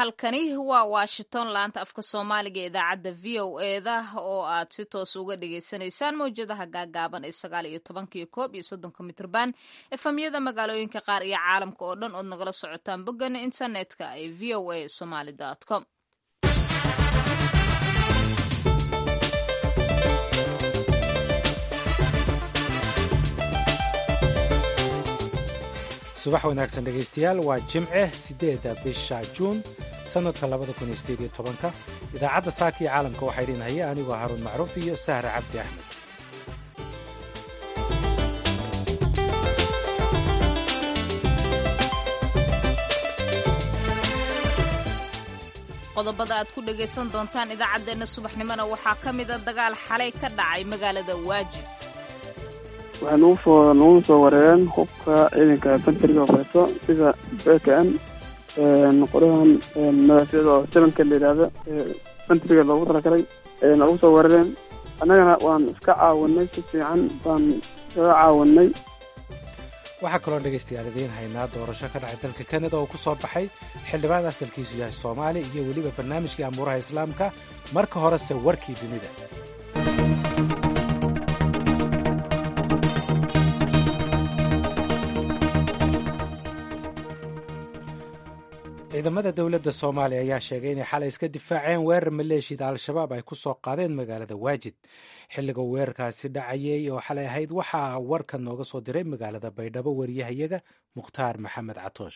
halkani waa washington laanta afka soomaaliga ee idaacadda v o eda oo aad si toos uga dhagaysanaysaan mawjadaha gaagaaban ee sagaal iyo tobanka iyo koob iyo soddonka mitrban efamyada magaalooyinka qaar iyo caalamka oo dhan ood nagala socotaan boggana internetka ee v o a somaly com subax wanaagsan dhegaystayaal waa jimce siddeedda bisha juun sannadka labada kun iyo sideed iyo tobanka idaacadda saaka iyo caalamka waxaa idhinhaya anigoo haruun macruuf iyo sahra cabdi axmed qodobada aad ku dhagaysan doontaan idaacaddeenna subaxnimona waxaa ka mida dagaal xalay ka dhacay magaalada waajib waxay nagu soo nagu soo wareereen hubka ciidanka banteriga oo kaleeto sida bkn qorahan madaafiicda oo sebanka la yidhaahdo banteriga loogu talagalay ayay nagu soo weerareen annagana waan iska caawinay si fiican baan iskaga caawinay waxaa kaloo dhegaystayaal idiin haynaa doorasho ka dhacay dalka kanada oo ku soo baxay xildhibaan asalkiisu yahay soomaali iyo weliba barnaamijkii amuuraha islaamka marka horese warkii dunida ciidamada dowladda soomaaliya ayaa sheegay inay xalay iska difaaceen weerar maleeshiyada al-shabaab ay ku soo qaadeen magaalada waajid xilliga weerarkaasi dhacayay oo xalay ahayd waxaa warka nooga soo diray magaalada baydhabo wariyahayaga mukhtaar maxamed catoosh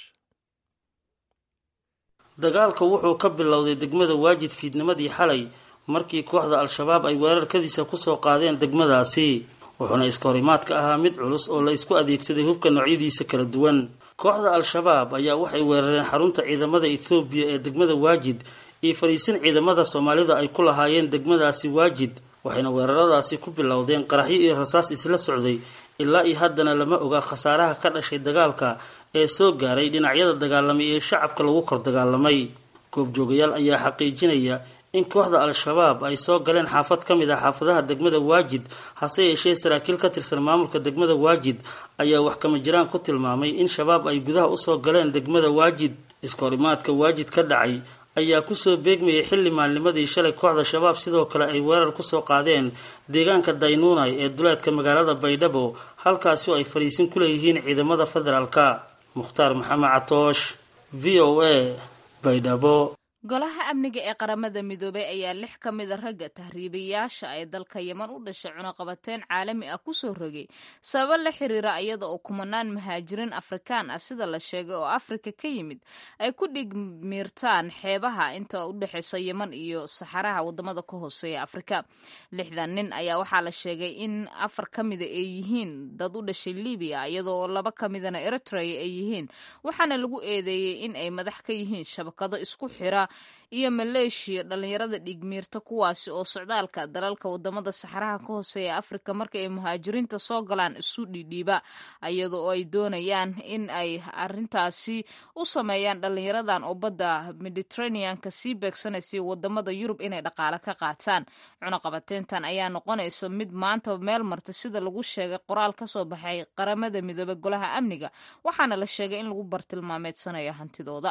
dagaalka wuxuu ka bilowday degmada waajid fiidnimadii xalay markii kooxda al-shabaab ay weerarkadiisa kusoo qaadeen degmadaasi wuxuuna iska horimaadka ahaa mid culus oo la isku adeegsaday hubka noocyadiisa kala duwan kooxda al-shabaab ayaa waxay weerareen xarunta ciidamada ethoobiya ee degmada waajid iyo fariisin ciidamada soomaalida ay ku lahaayeen degmadaasi waajid waxayna weeraradaasi ku bilowdeen qaraxyo iyo rasaas isla socday ilaa iyo haddana lama oga khasaaraha ka dhashay dagaalka ee soo gaaray dhinacyada dagaalamay ee shacabka lagu kor dagaalamay goobjoogayaal ayaa xaqiijinaya in kooxda al-shabaab ay soo galeen xaafad ka mid ah xaafadaha degmada waajid hase yeeshee saraakiil ka tirsan maamulka degmada waajid ayaa wax kama jiraan ku tilmaamay in shabaab ay gudaha usoo galeen degmada waajid iskahorimaadka waajid ka dhacay ayaa kusoo beegmayay xilli maalnimadii shalay kooxda shabaab sidoo kale ay weerar kusoo qaadeen deegaanka daynuunay ee duleedka magaalada baydhabo halkaasi oo ay fariisin ku leeyihiin ciidamada federaalka mukhtaar maxamed catoosh v o a baydhabo golaha amniga ee qaramada midoobay ayaa lix ka mida ragga tahriibayaasha ee dalka yeman u dhashay cunaqabateyn caalami ah kusoo rogay sababo la xiriira iyada oo kumanaan muhaajiriin afrikaan ah sida la sheegay oo afrika ka yimid ay ku dhigmiirtaan xeebaha inta u dhexeysa yeman iyo saxaraha wadamada ka hooseeya afrika lixdan nin ayaa waxaa la sheegay in afar ka mida ay yihiin dad u dhashay libiya iyadoo laba ka midana eritrea ay yihiin waxaana lagu eedeeyey in ay madax ka yihiin shabakado isku xira iyo maleeshiya dhalinyarada dhigmiirta kuwaasi oo socdaalka dalalka wadamada saxaraha ka hooseeya afrika marka ay muhaajiriinta soo galaan isu dhidhiiba iyada oo ay doonayaan in ay arintaasi u sameeyaan dhalinyaradan oo badda mediteraneanka sii beegsanaysa wadamada yurub inay dhaqaale ka qaataan cunaqabateyntan ayaa noqonayso mid maanta meel marta sida lagu sheegay qoraal kasoo baxay qaramada midoobey golaha amniga waxaana la sheegay in lagu bartilmaameedsanayo hantidooda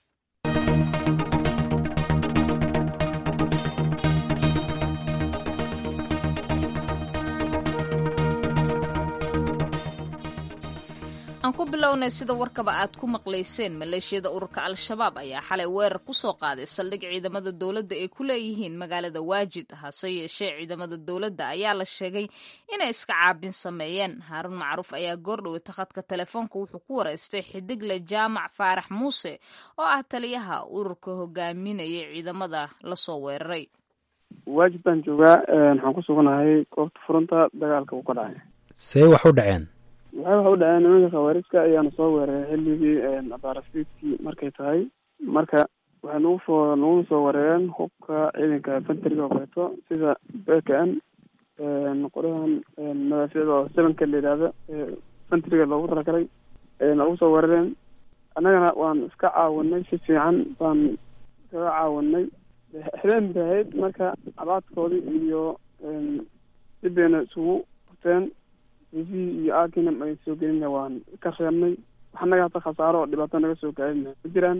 aan ku bilownay sida warkaba aad ku maqlayseen maleeshiyada ururka al-shabaab ayaa xalay weerar ku soo qaaday saldhig ciidamada dowladda ay ku leeyihiin magaalada waajid hase yeeshee ciidamada dowladda ayaa la sheegay inay iska caabin sameeyeen haaruun macruuf ayaa goordhowey takhadka telefoonka wuxuu ku wareystay xidigle jaamac faarax muuse oo ah taliyaha ururka hogaaminayay ciidamada lasoo weeraray waajid baan joogaa waxaan ku suganahay goobta furunta dagaalka uu ka dhacay see wax u dhaceen waxay waxa u dhaceen nimanka khawaarijka ayaana soo weeraray xilligii abaarafiidkii markay tahay marka waxay nagu soo nagu soo weerareen hubka ciidanka banteriga oo kaleeto sida bkn qorahan madaafiicda oo sebanka la yidhaahdo banteriga loogu talagalay ayay nagu soo weerareen annagana waan iska caawinay si fiican baan iskaga caawinay habeen bay ahayd marka abaadkoodii iyo dib bayna isugu furteen rifihii iyo aakinam ay soo gelina waan ka reebnay wax naga hata khasaaro oo dhibaato naga soo gaarina ma jiraan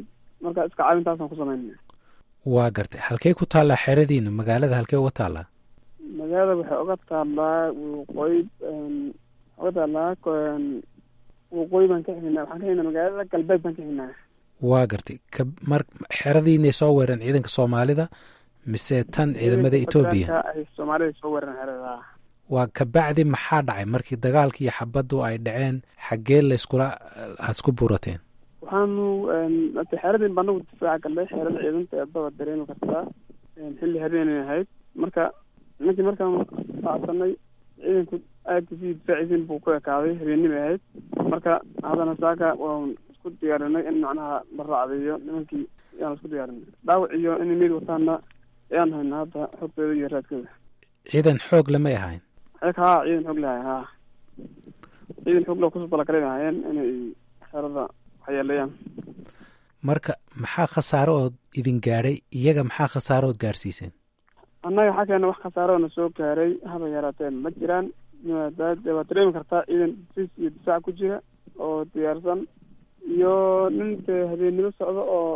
marka iska caawintaasaan ku sameynay waa gartay halkey ku taallaa xeradiinu magaalada halkey uga taallaa magaalada waxay uga taallaa waqooyi uga taallaa waqooyi baan ka xignaa waxaan ka xignaa magaalada galbeed baan ka xignaa waa gartay ka mar xeradiinay soo weereen ciidanka soomaalida mise tan ciidamada etoobiya ay soomaalida soo weereen xerada waa kabacdi maxaa dhacay markii dagaalkii iyo xabaddu ay dhaceen xaggee layskula aada isku buurateen waxaanu ate xeradin banagu difaaca galnay xerada ciidanta eedaba dareemi kartaa xilli habeenay ahayd marka nimankii markaan raacsanay ciidanku aada sii difaacisin buu ku ekaaday habeenimay ahayd marka haddana saaka waan isku diyaarinay in macnaha la raacdeeyo nimankii ayaan isku diyaarinay dhaawac iyo inay meyd wataana ayaan hayna hadda xogtooda iyo raadkooda ciidan xoog lamay ahayn ayag haa ciidan xoog lahay haa ciidan xoog la kusoo talagalay ahaayeen inay xerada waxyeeleeyaan marka maxaa khasaare ood idin gaadhay iyaga maxaa khasaare ood gaarsiiseen annaga xaggeena wax khasaare oo na soo gaaray haba yaraatee ma jiraan waad dareemi kartaa ciidan dis iyo difaac ku jira oo diyaarsan iyo nin dee habeennimo socdo oo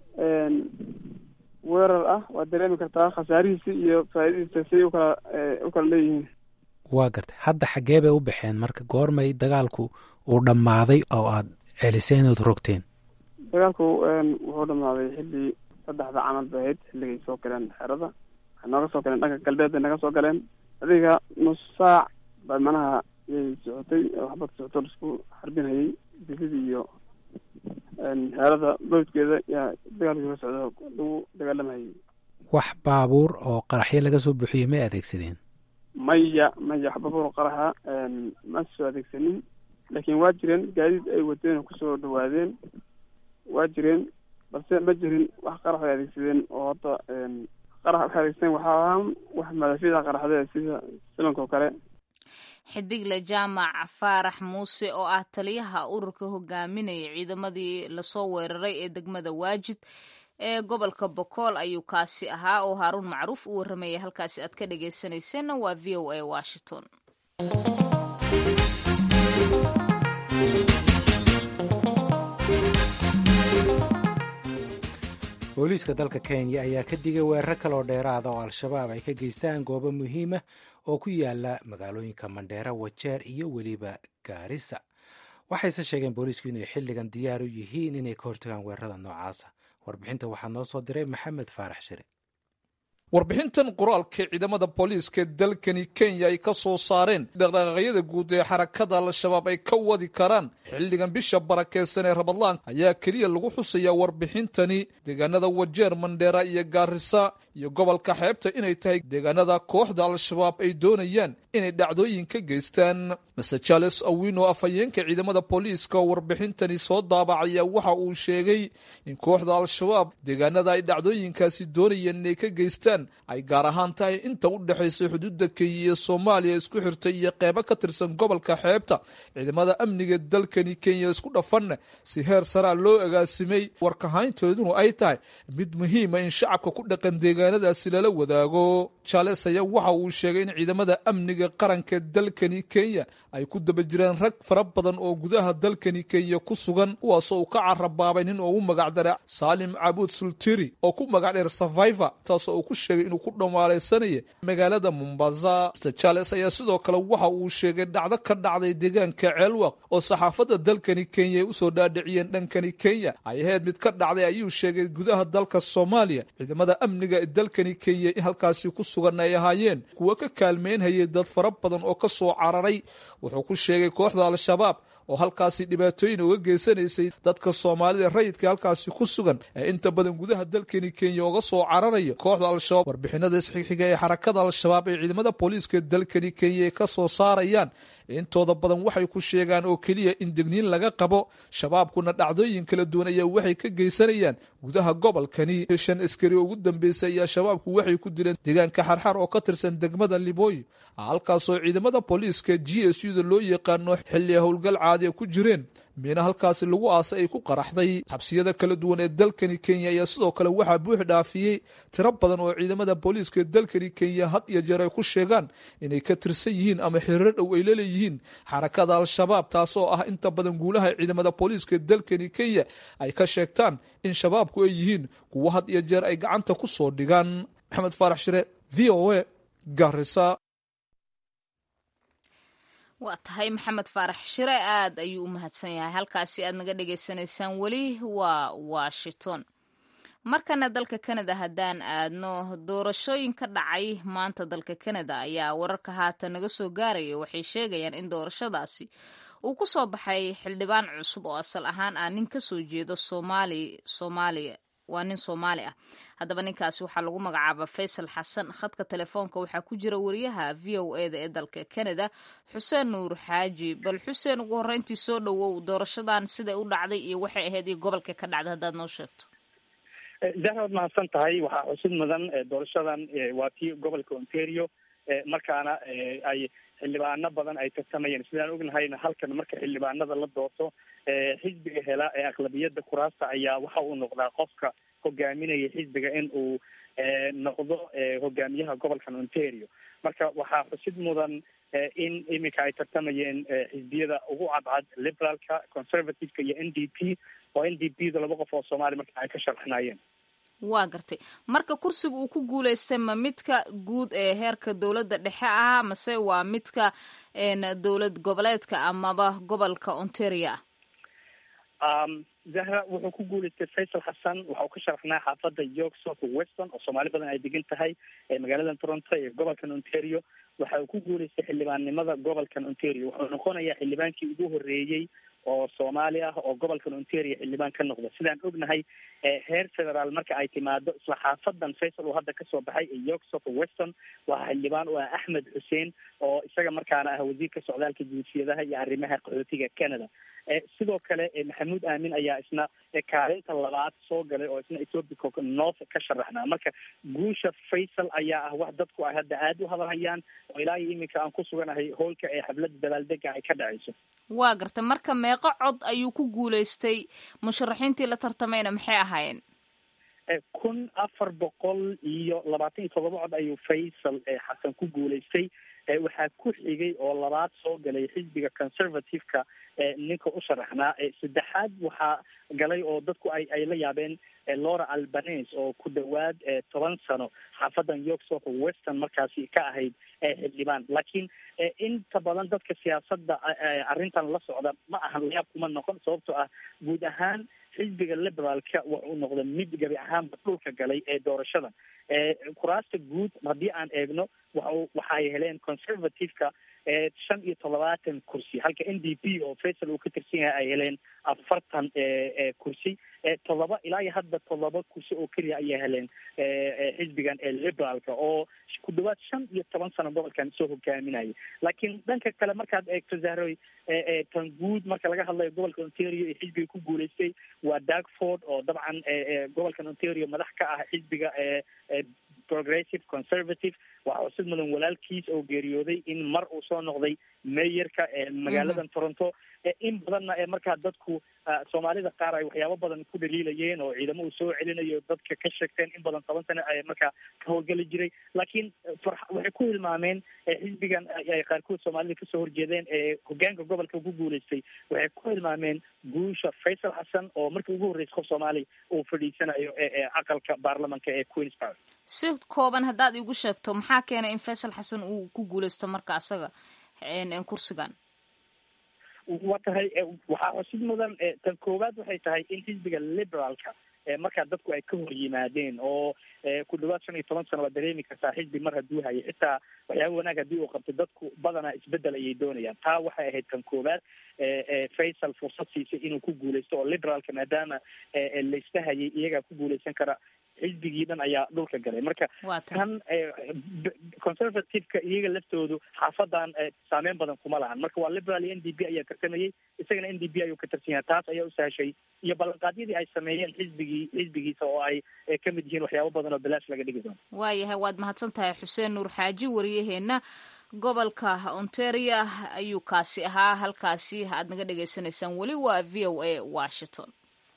weerar ah waad dareemi kartaa khasaarihiisi iyo faa'iidadiisa siay ukala u kala leeyihiin waa gartay hadda xaggee bay u baxeen marka goormay dagaalku uu dhammaaday oo aad celiseen ood rogteen dagaalku wuxuu dhammaaday xilli saddexda camal bay ahayd xilligay soo galeen xerada waxay nooga soo galeen dhanka galbeed bay naga soo galeen adiga nus saac ba manaha yay socotay waxbad socoto laisku xarbinhayay disidii iyo xeerada boodkeeda yaa dagaalkii ka socdo lagu dagaalamayay wax baabuur oo qaraxyo laga soo buuxiyey may adeegsadeen maya maya wax baabuur qaraxa ma soo adeegsanin laakiin waa jireen gaadiid ay wateen oo kusoo dhawaadeen waa jireen balse ma jirin wax qarax ay adeegsadeen oo hadda qarax waxay adeegsadeen waxaa ahaan wax madafida qaraxdee sida silanka oo kale xidigle jaamac faarax muuse oo ah taliyaha ururka hogaaminaya ciidamadii lasoo weeraray ee degmada waajid ee gobolka bokool ayuu kaasi ahaa oo haaruun macruuf u warramayay halkaasi aad ka dhagaysanayseena waa v o a washington booliiska dalka kenya ayaa ka digay weeraro kaloo dheeraada oo al-shabaab ay ka geystaan goobo muhiima oo ku yaala magaalooyinka mandheera wajeer iyo weliba gaarisa waxayse sheegeen booliisku inay xilligan diyaar u yihiin inay ka hortagaan weerarada noocaasa warbixinta waxaa noo soo diray maxamed faarax shire warbixintan qoraalka ciidamada booliiska dalkani kenya ay ka soo saareen dhaqdhaqaaqyada guud ee xarakada al-shabaab ay ka wadi karaan xilligan bisha barakeysan ee rabadlaan ayaa keliya lagu xusayaa warbixintani deegaanada wajeer mandheera iyo gaarisa iyo gobolka xeebta inay tahay deegaanada kooxda al-shabaab ay doonayaan inay dhacdooyin ka geystaan master charles awino afhayeenka ciidamada booliiska oo warbixintani soo daabacaya waxa uu sheegay in kooxda al-shabaab deegaanada ay dhacdooyinkaasi doonayeen inay ka geystaan ay gaar ahaan tahay inta u dhexaysa xuduudda kenya iyo soomaaliya isku xirtay iyo qeybo ka tirsan gobolka xeebta ciidamada amniga dalkani kenya isku dhafanna si heer saraa loo agaasimay warkahayntooduna ay tahay mid muhiima in shacabka ku dhaqan deegaanadaasi lala wadaago charles ayaa waxa uu sheegay in ciidamada amniga qaranka dalkani kenya ay ku daba jiraan rag fara badan oo gudaha dalkani kenya ku sugan kuwaasoo uu ka carabaabay nin ugu magacdara saalim cabuud sultiri oo ku magac dheer survivor taasoo uu ku sheegay inuu ku dhamaalaysanaya magaalada mombasa mr charles ayaa sidoo kale waxa uu sheegay dhacdo ka dhacday deegaanka ceelwaq oo saxaafadda dalkani kenya ay usoo dhaadhiciyeen dhankani kenya ay ahayd mid ka dhacday ayuu sheegay gudaha dalka soomaaliya ciidamada amniga ee dalkani kenya in halkaasi ku sugan ay ahaayeen kuwa ka kaalmeynhayay dad fara badan oo ka soo cararay wuxuu ku sheegay kooxda al-shabaab oo halkaasi dhibaatooyin uga geysanaysay dadka soomaalida rayidka halkaasi ku sugan ee inta badan gudaha dalkani kenya uga soo cararaya kooxda al-shabaab warbixinada isxixiga ee xarakada al-shabaab ee ciidamada booliiska dalkani kenya ay ka soo saarayaan intooda badan waxay ku sheegaan oo keliya in degniin laga qabo shabaabkuna dhacdooyin kala duwan ayaa waxay ka geysanayaan gudaha gobolkani shan askari ugu dambeysay ayaa shabaabku waxay ku dileen deegaanka xarxar oo ka tirsan degmada libooyi halkaasoo ciidamada booliiska g s u da loo yaqaano xilli howlgal caadiya ku jireen miina halkaasi lagu aasay ay ku qaraxday xabsiyada kala duwan ee dalkani kenya ayaa sidoo kale waxaa buux dhaafiyey tiro badan oo ciidamada booliiska dalkani kenya had iyo jeer ay ku sheegaan inay ka tirsan yihiin ama xiriiro dhow ay laleeyihiin xarakada al-shabaab taasoo ah inta badan guulaha ciidamada booliiska dalkani kenya ay ka sheegtaan in shabaabku ay yihiin kuwo had iyo jeer ay gacanta ku soo dhigaan maxamed faarax shire v o a garisa waa tahay maxamed faarax shire aad ayuu u mahadsan yahay halkaasi aad naga dhagaysanaysaan weli waa washington markana dalka kanada haddaan aadno doorashooyin ka dhacay maanta dalka kanada ayaa wararka haatan naga soo gaaraya waxay sheegayaan in doorashadaasi uu ku soo baxay xildhibaan cusub oo asal ahaan ah nin ka soo jeedo soomaali soomaaliya waa nin soomaali ah haddaba ninkaasi waxaa lagu magacaaba faysal xasan khadka telefoonka waxaa ku jira wariyaha v o e da ee dalka canada xuseen nuur xaaji bal xuseen ugu horreyntii soo dhowow doorashadan siday u dhacday iyo waxay ahayd iyo gobolka ka dhacday haddaad noo sheegto zahra waad mahadsan tahay waxaa xusid mudan doorashadan waa tii gobolka ontario markaana ay xildhibaano badan ay tartamayeen sidaan ognahayna halkan marka xildhibaanada la doorto xisbiga hela ee aqlabiyada kuraasta ayaa waxa uu noqdaa qofka hogaaminaya xisbiga in uu noqdo hogaamiyaha gobolkan ontario marka waxaa xusid mudan in iminka ay tartamayeen xisbiyada ugu cadcad liberaalka conservativeka iyo n d p oo n d p da laba qof oo soomaaliya marka ay ka sharxinayeen waa gartay marka kursiga uu ku guulaystay ma midka guud ee heerka dowladda dhexe ah mase waa midka dowlad goboleedka amaba gobolka ontario ah zahra wuxuu ku guulaystay faysal xasan waxa uu ka sharaxnaa xaafadda york south weston oo soomaali badan ay degan tahay magaalada toronto ee gobolkan ontario waxa uu ku guulaystay xildhibaannimada gobolkan ontario wuxuu noqonayaa xildhibaankii ugu horreeyey oo soomaali ah oo gobolkan ontario xildhibaan ka noqda sidaan ognahay heer federaal marka ay timaado isla xaafadan faysal uu hadda kasoo baxay ee york south weston waa xildhibaan u ah axmed xuseen oo isaga markaana ah wasiirka socdaalka jinsiyadaha iyo arrimaha qaxootiga canada sidoo kale maxamuud aamin ayaa isna kaalinta labaad soo galay oo isna ethiopic north ka sharaxnaa marka guusha faysal ayaa ah wax dadku ay hadda aada u hadalhayaan oo ilaa iyo iminka aan ku suganahay hoolka ee xafladda dabaaldega ay ka dhacayso waa garta marka meeqo cod ayuu ku guulaystay musharaxiintii la tartamayna maxay ahaayeen kun afar boqol iyo labaatan iyo todoba cod ayuu faysal xasan ku guulaystay waxaa ku xigay oo labaad soo galay xisbiga conservative-ka ninka u sharaxnaa saddexaad waxaa galay oo dadku ay ay la yaabeen laura albanese oo ku dhawaad toban sano xaafadan york south western markaasi ka ahayd xildhibaan laakiin inta badan dadka siyaasadda arrintan la socda ma ahan layaab kuma noqon sababtoo ah guud ahaan xisbiga liberaalka wuxuu noqda mid gabi ahaanba dhulka galay ee doorashadan kuraasta guud haddii aan eegno wa waxaay heleen conservative-ka shan iyo toddobaatan kursi halka n d p oo faysal uu ka tirsan yahay ay heleen afartan kursi toddoba ilaa iyo hadda toddoba kursi oo keliya ayay heleen xisbigan liberaalka oo ku dhawaad shan iyo toban sano gobolkan soo hogaaminaya laakiin dhanka kale markaad eegto zahroy tan guud marka laga hadlayo gobolka ontario ee xisbiga ku guulaystay waa darkford oo dabcan gobolkan ontario madax ka ah xisbiga progressive conservative waxaa xusid mudan walaalkiis oo geeriyooday in mar uu soo noqday mayorka magaaladan toronto in badanna ee markaa dadku soomaalida qaar ay waxyaabo badan ku dhaliilayeen oo ciidamo uu soo celinayo dadka ka sheegteen in badan toban sano ay markaa ka howlgeli jiray laakiin waxay ku hilmaameen xisbigan ay qaarkood soomaalida kasoo horjeedeen ee hogaanka gobolka ku guulaystay waxay ku hilmaameen guusha faysal xasan oo markii ugu horreysay qof soomaali uu fadhiisanayo aqalka baarlamanka ee queens park si kooban haddaad igu sheegto maxaa keenay in faysal xasan uu ku guulaysto marka asaga kursigan waa tahay waxaa xusid mudan tan koowaad waxay tahay in xisbiga liberaalka markaa dadku ay ka hor yimaadeen oo ku dhawaad shan iyo toban sano waa dareemi kartaa xisbi mar hadduu hayay xitaa waxyaaba wanaag haddii uu qabto dadku badanaa isbedel ayay doonayaan taa waxay ahayd tan koowaad faysal fursad siisay inuu ku guulaysto oo liberaalka maadaama layska hayay iyagaa ku guulaysan kara xisbigii dhan ayaa dhulka galay marka tan conservative-ka iyaga laftoodu xaafadan saameyn badan kuma lahan marka waa liberal iyo n d p ayaa tartamayay isagana n d p ayuu ka tirsan yahay taas ayaa u sahashay iyo ballanqaadyadii ay sameeyeen xisbigii xisbigiisa oo ay kamid yihiin waxyaabo badan oo bilaash laga dhigi doono waayahay waad mahadsan tahay xuseen nuur xaaji wariyaheenna gobolka ontario ayuu kaasi ahaa halkaasi aad naga dhagaysanaysaan weli waa v o a washington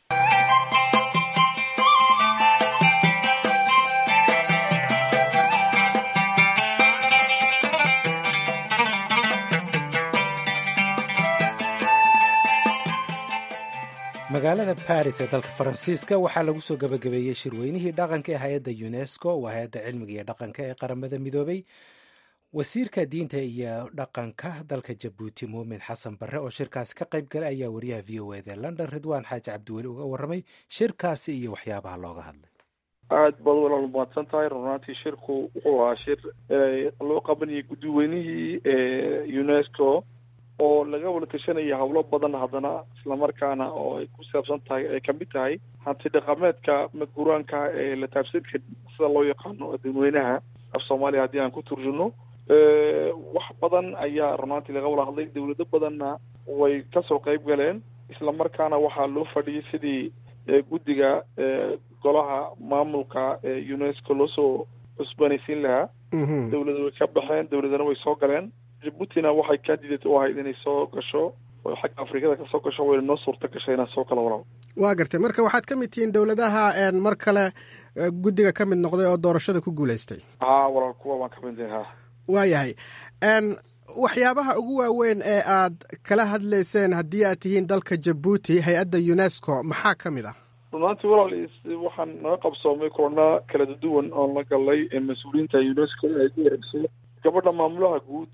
magaalada baris ee dalka faransiiska waxaa lagu soo gabagabeeyey shirweynihii dhaqanka ee hay-adda unesco waa hay-adda cilmiga iyo dhaqanka ee qaramada midoobay wasiirka diinta iyo dhaqanka dalka jabuuti muumin xasan barre oo shirkaasi ka qayb galay ayaa wariyaha v o eda london ridwaan xaaji cabdiweli uga warramay shirkaasi iyo waxyaabaha looga hadlay aada baad walaal mahadsan tahay runaantii shirku wuxuu ahaa shir loo qabanayay guddiweynihii unesco oo laga wada tashanaya howlo badan haddana islamarkaana oo ay ku saabsan tahay ay kamid tahay hanti dhaqameedka madguraanka ee la taabsadka sida loo yaqaano dadweynaha af soomaaliya haddii aan ku turjuno wax badan ayaa runaantii laga wada hadlay dawlado badanna way kasoo qayb galeen islamarkaana waxaa loo fadhiyay sidii guddiga golaha maamulka unesco loosoo cusbanaysiin lahaa dawlada way ka baxeen dawladana way soo galeen jabuutina waxay candidate u ahayd inay soo gasho oo xagga afrikada kasoo gasho wayna noo suurta gashay inaan soo kala walaal waa gartay marka waxaad ka mid tihiin dowladaha mar kale guddiga ka mid noqday oo doorashada ku guulaystay haa walaal kuwa baan ka mid ha waayahay waxyaabaha ugu waaweyn ee aad kala hadlayseen haddii aad tihiin dalka jabuuti hay-adda unesco maxaa ka mid ah runaantii walaal waxaan naga qabsoomay kulana kala duwan oon la galnay mas-uuliyiinta unesco ay ku wareegso gabadha maamulaha guud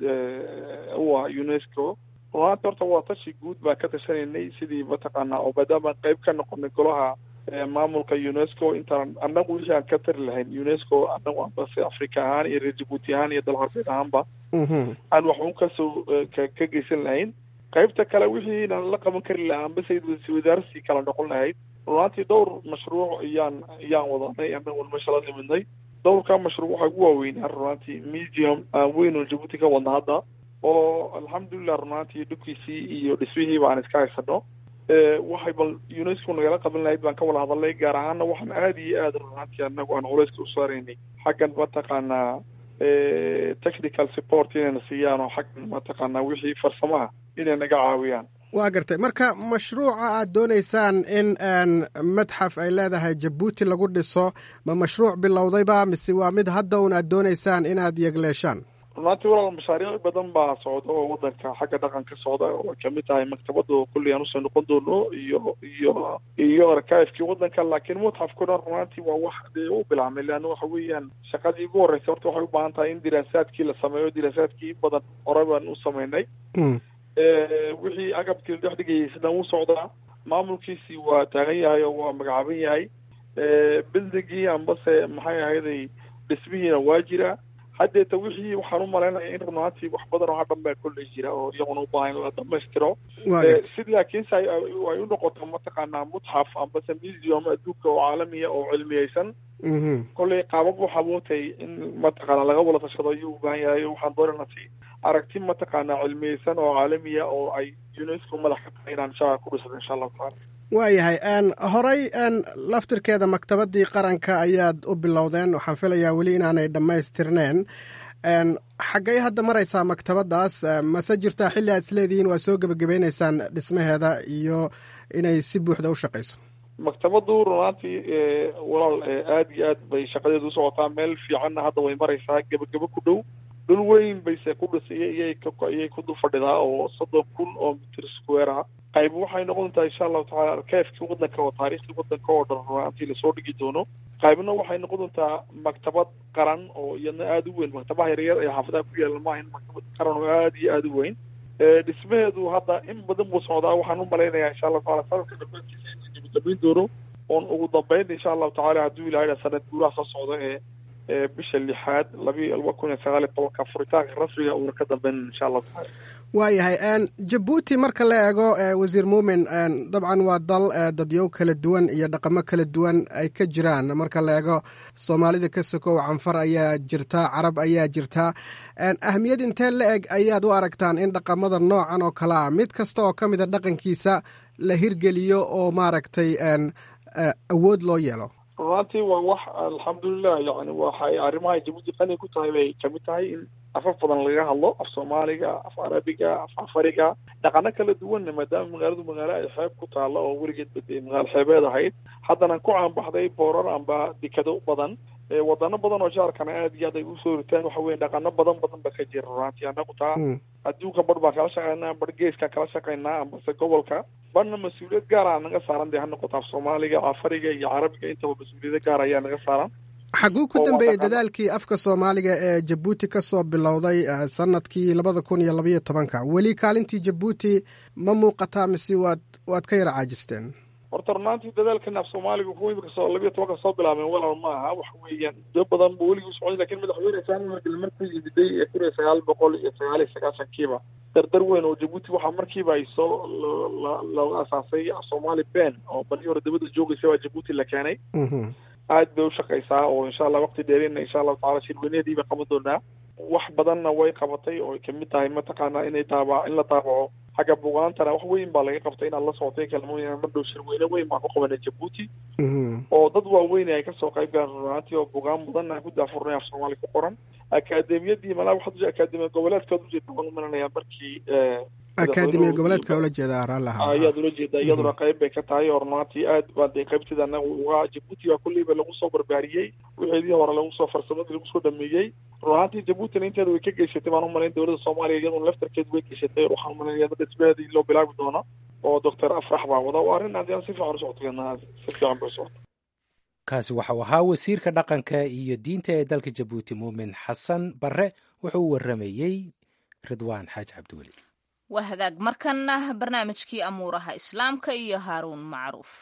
u ah unesco runaanti horta waa tashi guud baan ka tashanaynay sidii mataqaanaa oo maadaama qayb ka noqonay golaha maamulka unesco intaan annagu wixii aan ka tari lahayn unesco annagu ambase africa ahaan iyo reer jabuuti ahaan iyo dal harbeed ahaanba aan wax un kasoo ka geysan lahayn qaybta kale wixiinan la qaban kari lahaa ambase wadaarsi kala noqon lahayd runaantii dhowr mashruuc iyaan iyaan wadanay annagu meesha la nimidnay dhowrka mashruuc waxaa ugu waaweynaa runaantii medium aan weyn oo jabuuti ka wadna hadda oo alxamdulilah runaantii dhubkiisii iyo dhismihiiba aan iska haysano waxay bal unesco nagala qaban lahayd baan ka wada hadalnay gaar ahaana waxaan aada iyo aada runaantii anagu aan culeyska u saaraynay xaggan mataqaanaa technical support inayna siiyaan oo xaggan mataqaanaa wixii farsamaha inay naga caawiyaan waa gartay marka mashruuca aad doonaysaan in madxaf ay leedahay jabuuti lagu dhiso ma mashruuc bilowdayba mise waa mid hadda un aad doonaysaan inaad yegleeshaan runaantii walaal mashaariic badan baa socda oo wadanka xagga dhaqanka socda oo ay kamid tahay maktabada oo kulli aan usoo noqon doono iyo iyo iyo arkaifkii wadanka laakiin mutxafkuna runaantii waa wax dee u bilaabmay leanna waxa weeyaan shaqadii ugu horreysay horta waxay u baahan tahay in diraasaadkii la sameeyo diraasaadkii in badan hore baan u sameynay wixii agabkii la dhex dhigayay sidaan u socdaa maamulkiisii waa taagan yahay oo waa magacaaban yahay bildingii ambase maxay ahayday dhismihiina waa jira haddeeta wixii waxaan u malaynaya in runaantii wax badan oo hadhan baa kolley jira oo iyaguna u baahan in la dhamaystiro si laakiinse ay u noqoto mataqaanaa mutxaf ambase museum adduunka oo caalamiya oo cilmiyeysan kolley qaabab waxa mootay in mataqaana laga wada tashado ayuu u baahan yahay waxaan doonana si aragti mataqaanaa cilmiyeysan oo caalamiya oo ay unesco madax ka tahay inaan inshaa ku dhisado insha allahu tacaala waayahay horey laftirkeeda maktabadii qaranka ayaad u bilowdeen waxaan filayaa weli inaanay dhammaystirneen xaggay hadda maraysaa maktabadaas mase jirtaa xilli aad isleedihiin waa soo gebagabaynaysaan dhismaheeda iyo inay si buuxda u shaqayso maktabadu runaantii walaal aada iyo aad bay shaqadeedu u socotaa meel fiicanna hadda way maraysaa gebagabo ku dhow dhul weyn bayse ku dhisay iyay ku dul fadhidaa oo soddon kun oo mitir square ah qayb waxay noqon doontaa insha allahu tacala arkeefkii wadanka oo taariikhii wadanka oo dhan runaantii lasoo dhigi doono qaybna waxay noqon doontaa maktabad qaran oo iyadna aada u weyn maktabaha yaryar ee xaafadaha ku yaala maaha in maktabad qaran oo aada iyo aada u weyn dhismaheedu hadda in badan buu socdaa waxaan u malaynayaa insha allahu tacala sanadka dhammaantiisa inuu gabagabayn doono oon ugu dambeyn insha allahu tacala hadduu ilahay sanad guuraha soo socda ee bisha lixaad labi laba kun iyo sagaal iyo tobanka furitaanka rasmiga uuna ka dambeyn insha allahu tacala waayahay jabuuti marka la eego wasiir muumin dabcan waa dal dadyow kala duwan iyo dhaqamo kala duwan ay ka jiraan marka la eego soomaalida ka sokow canfar ayaa jirta carab ayaa jirta ahmiyad intee la eg ayaad u aragtaan in dhaqamada noocan oo kale ah mid kasta oo ka mida dhaqankiisa la hirgeliyo oo maaragtay awood loo yeelo runaantii waa wax alxamdulilah yani waxay arrimaha jabuuti qani ku tahay bay kamid tahay in afaf badan laga hadlo af soomaaliga af carabiga af afariga dhaqano kala duwanna maadaama magaaladu magaalo ay xeeb ku taalo oo weligeed bade magaalo xeebeed ahayd haddana ku caanbaxday boorar amba dekado badan wadano badan oo jaarkana aad iyo aad ay usoo ritaan waxa weye dhaqano badan badan ba ka jira runaantii anagu taa adduunka bar baan kala shaqeynaa bar geeskaan kala shaqeynaa ambase gobolka barna mas-uuliyad gaara naga saaran dee ha noqoto af soomaaliga afariga iyo carabiga intaba mas-uuliyado gaar ayaa naga saaran xaguu ku dambeeyey dadaalkii afka soomaaliga ee jabuuti ka soo bilowday sanadkii labada kun iyo labaiyo tobanka weli kaalintii jabuuti ma muuqataa mise waad waad ka yara caajisteen horta runaantii dadaalkan af soomaaliga kuwa imika soo labiyo tobanka soo bilaabeen walaal ma aha waxa weeyaan muddo badan buu weligii socday lakin madaxweyne saami markale markuu yimiday ee kun iyo sagaal boqol iyo sagaal iyo sagaashankiiba dardar weyn oo jabuuti waxaa markiiba ay soo looga asaasay af soomaali ben oo bali hore dabada joogaysa waa jabuuti la keenay aad bay ushaqaysaa oo insha allah waqti dheerina insha allahu tacala shirweyneedii bay qaban doonaa wax badanna way qabatay oo ay kamid tahay mataqaana inay taaba in la taabaco xagga bugaantana wax weyn baa laga qabtay inaad la socotay kalmooyin madhow shirweyne weyn baan ku qabanay jabuuti oo dad waaweyn ay kasoo qayb galaan runaantii oo bugaan mudan aan ku daafurnay af soomaali ku qoran akaademiyadii malaa waxaad akaademiya goboleedkaad ujeeda waan umalanayaa markii akaademiya goboleedka ula jeeda araalaha ayaad ula jeeda iyaduna qayb bay ka tahay oo runaantii aad baa dee qaybtida anaga uga jabuuti baa kulleyba lagu soo barbaariyey wixeedii hore lagu soo farsamadii lagu soo dhameeyey runaantii jabuutina inteeda way ka geysatay baan umalayn dowladda soomaaliya iyaduna laftarkeed way geysatay waxaan umalaynaya dhismaheedii loo bilaabi doono oo doctor afrax baa wada waa arrin aad si fiican usocota si fiican bay usocota kaasi waxau ahaa wasiirka dhaqanka iyo diinta ee dalka jabuuti muumin xasan barre wuxuu u waramayey ridwaan xaaji cabdiweli waa hagaag markanna barnaamijkii amuuraha islaamka iyo haaruun macruuf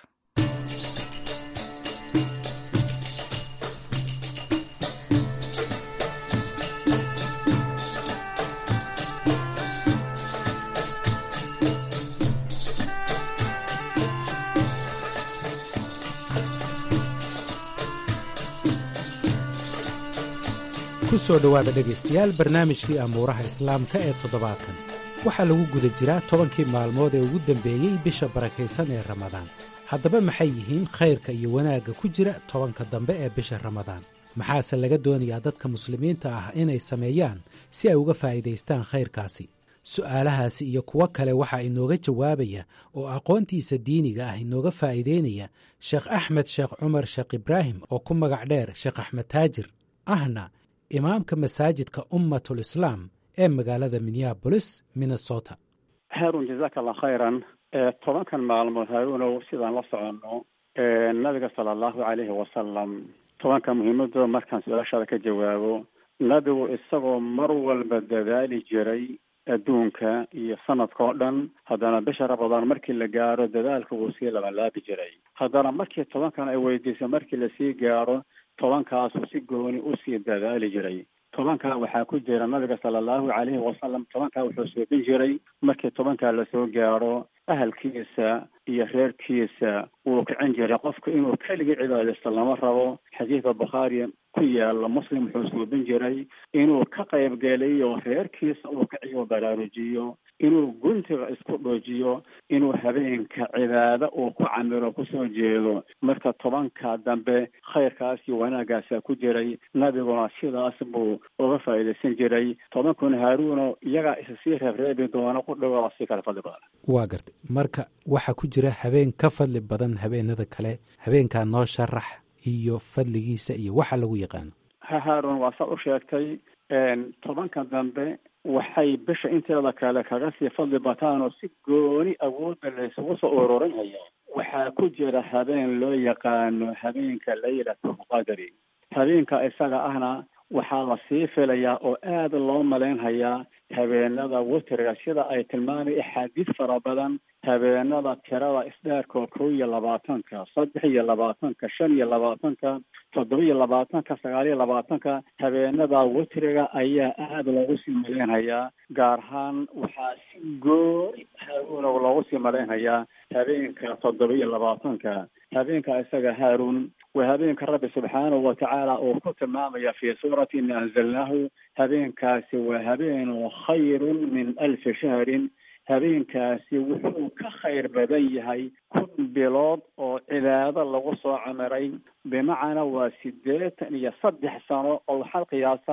ku soo dhowaada dhegaystayaal barnaamijkii amuuraha islaamka ee toddobaadkan waxaa lagu guda jiraa tobankii maalmood ee ugu dambeeyey bisha barakaysan ee ramadaan haddaba maxay yihiin khayrka iyo wanaagga ku jira tobanka dambe ee bisha ramadaan maxaase laga doonayaa dadka muslimiinta ah inay sameeyaan si ay uga faa'iidaystaan khayrkaasi su'aalahaasi iyo kuwo kale waxaa inooga jawaabaya oo aqoontiisa diiniga ah inooga faa'iidaynaya sheekh axmed sheekh cumar sheekh ibraahim oo ku magac dheer sheekh axmed taajir ahna imaamka masaajidka ummatul islaam ee magaalada minneabolis minnesota haarun jazaaka allah khayran tobankan maalmood haaruunow sidaan la soconno nabiga sala allahu calayhi wasalam tobanka muhiimadooda markaan su-aashaada ka jawaabo nabigu isagoo mar walba dadaali jiray adduunka iyo sanadka oo dhan haddana bisha ramadaan markii la gaaro dadaalka wuu sii labalaabi jiray haddana markii tobankan ay weydiisay markii lasii gaaro tobankaasuu si gooni usii dadaali jiray tobankaa waxaa ku jira nabiga sala allahu calayhi wasalam tobankaa wuxuu soobin jiray markii tobankaa lasoo gaaro ahalkiisa iyo reerkiisa wuu kicin jiray qofku inuu keligii cibaadaysto lama rabo xadiidka bukhaari ku yaala muslim wuxuu suubin jiray inuu ka qaybgeliyo reerkiisa uu kiciyo baraarujiyo inuu guntiga isku dhoojiyo inuu habeenka cibaado uu ku camiro kusoo jeedo marka tobanka dambe khayrkaas iyo wanaaggaasa ku jiray nabiguna sidaas buu uga faa'iidaysan jiray tobankuna haaruuno iyagaa isa sii reebreebi doona ku dhowaa sii kala fadli badan waa gartay marka waxaa ku jira habeen ka fadli badan habeenada kale habeenkaa noo sharax iyo fadligiisa iyo waxa lagu yaqaano ha haarun waa saa u sheegtay tobanka dambe waxay bisha inteeda kale kaga sii fadli bataan oo si gooni awoodda laysugu soo ururinaya waxaa ku jira habeen loo yaqaano habeenka laylatulqadri habeenka isaga ahna waxaa la sii filayaa oo aada loo malaynhayaa habeenada witriga sida ay tilmaamay axaadiis fara badan habeenada tirada isdheerkoo kow iyo labaatanka saddex iyo labaatanka shan iyo labaatanka toddoba iyo labaatanka sagaal iyo labaatanka habeenada witriga ayaa aada loogu sii malaynhayaa gaar ahaan waxaa si gooni haaruuna loogu sii malaynhayaa habeenka toddoba iyo labaatanka habeenka isaga haaruun waa habeenka rabbi subxaanahu watacaala uu ku tilmaamaya fii suurati ina anzalnaahu habeenkaasi waa habeenu khayrun min alfi shahrin habeenkaasi wuxuu ka khayr badan yahay kun bilood oo cibaado lagu soo camiray bimacnaa waa siddeetan iyo saddex sano oo waxaad qiyaasaa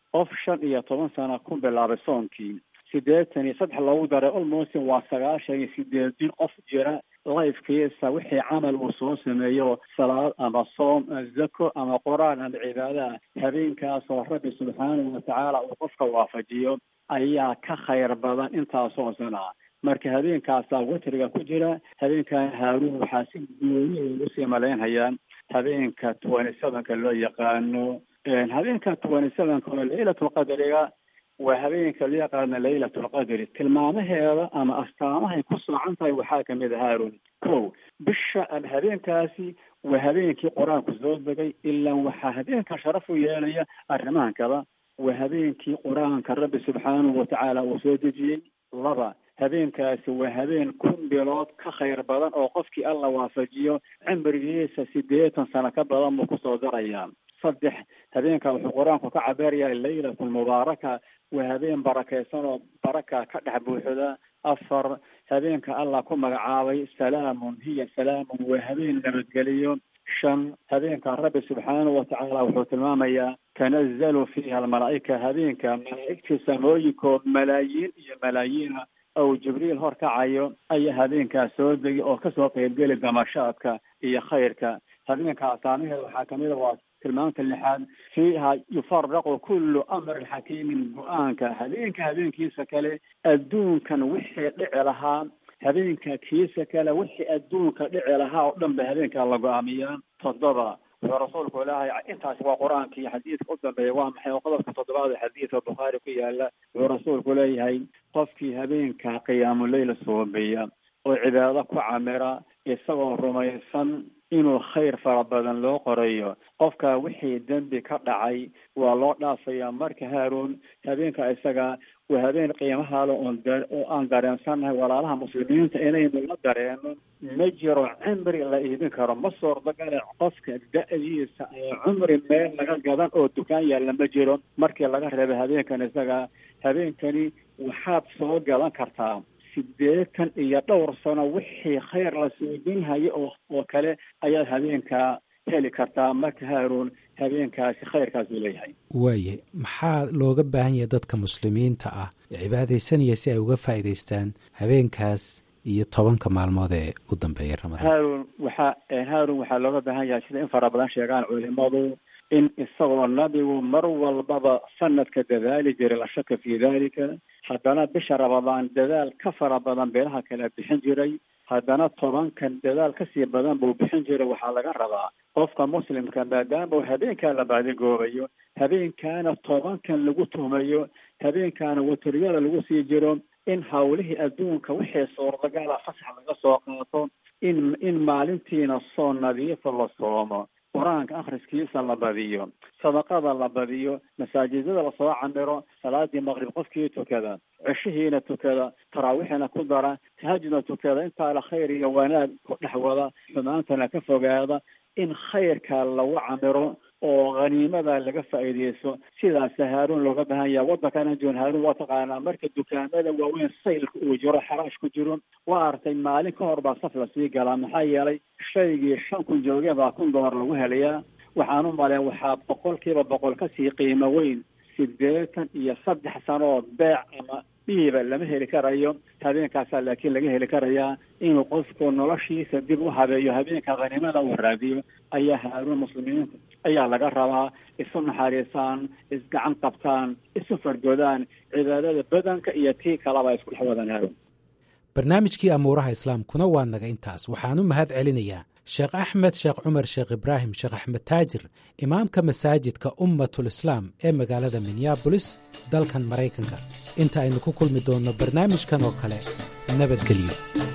qof shan iyo toban sano ku bilaabay soonkii siddeetan iyo saddex loogu daray almost waa sagaashan iyo sideedin qof jira lifekiisa wixii camal uu soo sameeyo salaad ama soom zako ama qur-aan ama cibaadaha habeenkaasoo rabbi subxaanahu watacaala uu qofka waafajiyo ayaa ka khayr badan intaasoo sana marka habeenkaasaa witriga ku jira habeenkan haaruun waxaa si gooni ugu sii malaynhayaan habeenka twenty sevenka loo yaqaano habeenka twenty sevenka oo laylatulqadriga waa habeenka loo yaqaano laylatulqadri tilmaamaheeda ama astaamahay ku soocan tahay waxaa kamid a haarun ko bisha ama habeenkaasi waa habeenkii qur-aanku soo degay ilaa waxaa habeenka sharaf u yeelaya arrimahan kada waa habeenkii qur-aanka rabbi subxaanahu watacaala uu soo dejiyey laba habeenkaasi waa habeen kun bilood ka khayr badan oo qofkii alla waafajiyo cimrigiisa siddeetan sano ka badan buu kusoo darayaa saddex habeenka wuxuu qur-aanku ka cabeerayaa laylatulmubaaraka waa habeen barakaysan oo baraka ka dhex buuxda afar habeenka allah ku magacaabay salaamun hiya salaamun waa habeen nabadgeliyo shan habeenka rabbi subxaanahu watacaala wuxuu tilmaamayaa tanazalu fiiha almalaa'ika habeenka malaa'igtii samooyinkood malaayiin iyo malaayiina ou jibriil hor kacayo ayaa habeenkaas soo degi oo kasoo qeybgeli damashaadka iyo khayrka habeenka asaamaheeda waxaa kamid a waa tilmaamta lixaad fiiha yufaraqu kullu amrin xakiimin go-aanka habeenka habeenkiisa kale adduunkan wixii dhici lahaa habeenka kiisa kale wixii adduunka dhici lahaa oo dhan ba habeenkaa la go-aamiyaa toddoba wuxuu rasuulku ilaahay intaasi waa qur-aankii xadiidka u dambeeya waa maxay oo qodobka toddobaad ee xadiidka bukhaari ku yaala wuxuu rasuulku leeyahay qofkii habeenka qiyaamuleyla soobeya oo cibaado ku camira isagoo rumaysan inuu khayr fara badan loo qorayo qofka wixii dembi ka dhacay waa loo dhaafaya marka haaruun habeenka isaga waa habeen qiimahaale oon oo aan dareensannahay walaalaha muslimiinta inaynu la dareeno ma jiro cimri la iibin karo ma suurtagale qofka da-diisa ee cumri meel laga gadan oo dukaan yaalla ma jiro markii laga reebay habeenkan isaga habeenkani waxaad soo gadan kartaa sideetan iyo dhowr sano wixii khayr la suudinhayo oo oo kale ayaad habeenkaa heli kartaa marka haaruun habeenkaasi khayrkaas uu leeyahay waaye maxaa looga baahan yahay dadka muslimiinta ah cibaadaysanaya si ay uga faa'iidaystaan habeenkaas iyo tobanka maalmood ee u dambeeya ramadaan haaruun waxaa haaruun waxaa looga baahan yahay sida in fara badan sheegaan culimadu in isagoo nabigu mar walbaba sanadka dadaali jiray la shaka fii dalika haddana bisha ramadaan dadaal ka fara badan beelaha kale bixin jiray haddana tobankan dadaal kasii badan buu bixin jiray waxaa laga rabaa qofka muslimka maadaama uu habeenkaa la baadigoobayo habeenkaana tobankan lagu tuhmayo habeenkaana watriyada lagu sii jiro in hawlihii adduunka wixii suurtagala fasax laga soo qaato in in maalintiina soo nadiifa la soomo qur-aanka akhriskiisa la badiyo sadaqada la badiyo masaajidada lasoo camiro salaadii maqrib qofkii tukada ceshihiina tukada taraawiixina ku dara tahajudna tukada intaa la khayr iyo wanaag ku dhex wada xumaantana ka fogaada in khayrka lagu camiro oo khaniimada laga faa'iideysto sidaasa haaruun looga baahan yaha waddankana joon haaruun waa taqaanaa marka dukaamada waaweyn saylka uu jiro xaraash ku jiro waa artay maalin ka hor baa saf lasii galaa maxaa yeelay shaygii shan kun joogeen baa kun dollar lagu helayaa waxaan u maleyn waxaa boqolkiiba boqol kasii qiimo weyn sideetan iyo saddex sanoo beec ama dhiiba lama heli karayo habeenkaasaa laakiin laga heli karayaa inuu qofku noloshiisa dib u habeeyo habeenka khaniimada uu raadiyo ayaa haaruun muslimiinta ayaa laga rabaa isu naxariisaan isgacan qabtaan isu fargodaan cibaadada badanka iyo tii kalaba isku dhex wadaan haaruun barnaamijkii amuuraha islaamkuna waa naga intaas waxaan u mahad celinayaa sheekh axmed sheekh cumar sheekh ibraahim sheekh axmed taajir imaamka masaajidka ummatul islaam ee magaalada minneabolis dalkan maraykanka inta aynu ku kulmi doonno barnaamijkan oo kale nabadgelyo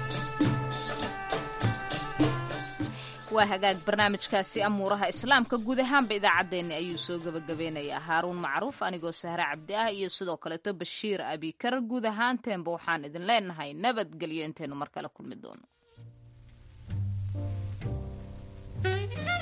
waa hagaag barnaamijkaasi amuuraha islaamka guud ahaanba idaacaddeenni ayuu soo gebagabeynayaa haaruun macruuf anigoo sahre cabdi ah iyo sidoo kaleeto bashiir abikar guud ahaanteenba waxaan idin leenahay nabadgelyo intaynu mar kale kulmi doono